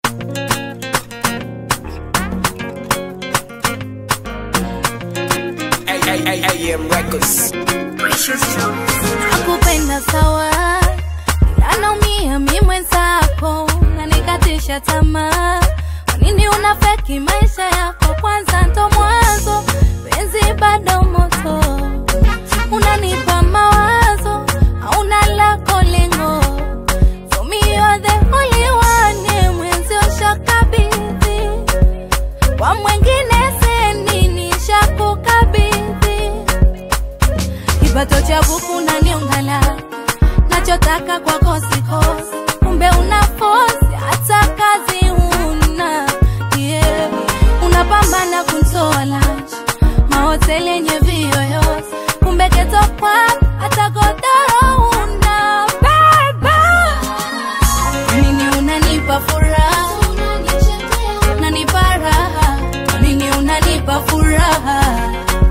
AM Records. nakupenda sawa, ila naumia mi mwenzako, nanikatisha tamaa. Kwa nini una feki maisha yako? Kwanza ndo mwanzo, penzi bado moto, unanipa mawazo, hauna lako lengo. For me you're the only one, mwenzi ushakabidhi kwa mwengine seni nishakukabidhi kipato cha buku na niungala nachotaka kwako sikosi kumbe una fosi hata kazi una yeah. unapambana kuntoa lunch mahoteli yenye viyoyozi kumbe geto kwako hata godoro una baba nini unanipa furaha unanipa raha nini unanipa furaha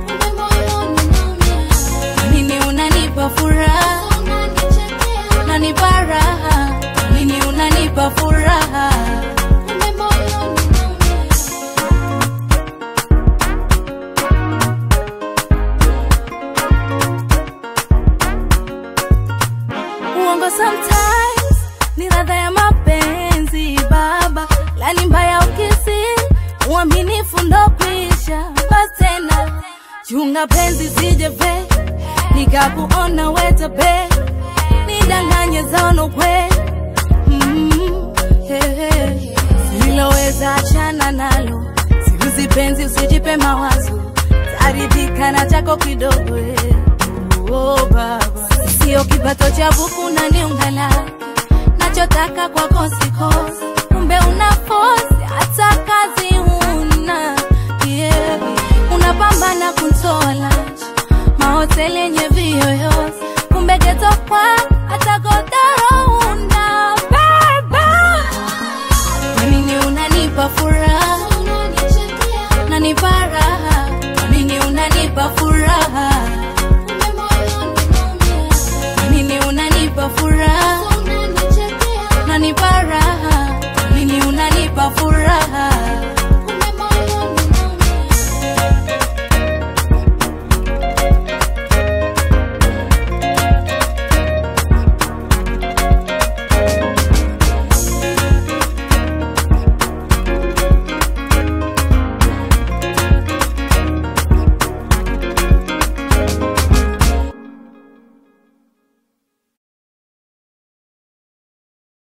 nini unanipa furaha unanipa raha nini unanipa furaha uongo sometimes ni radha ya mapenzi baba lani mbaya ukisi uaminifu ndo kwisha basi tena chunga penzi sijepe nikakuona wetape nidanganye zaono kwe mm, hey, hey. siloweza achana nalo siuzi penzi usijipe mawazo taridhika na chako kidogo eh. oh, baba sio kipato cha buku na niungala nachotaka kwako sikosi kumbe una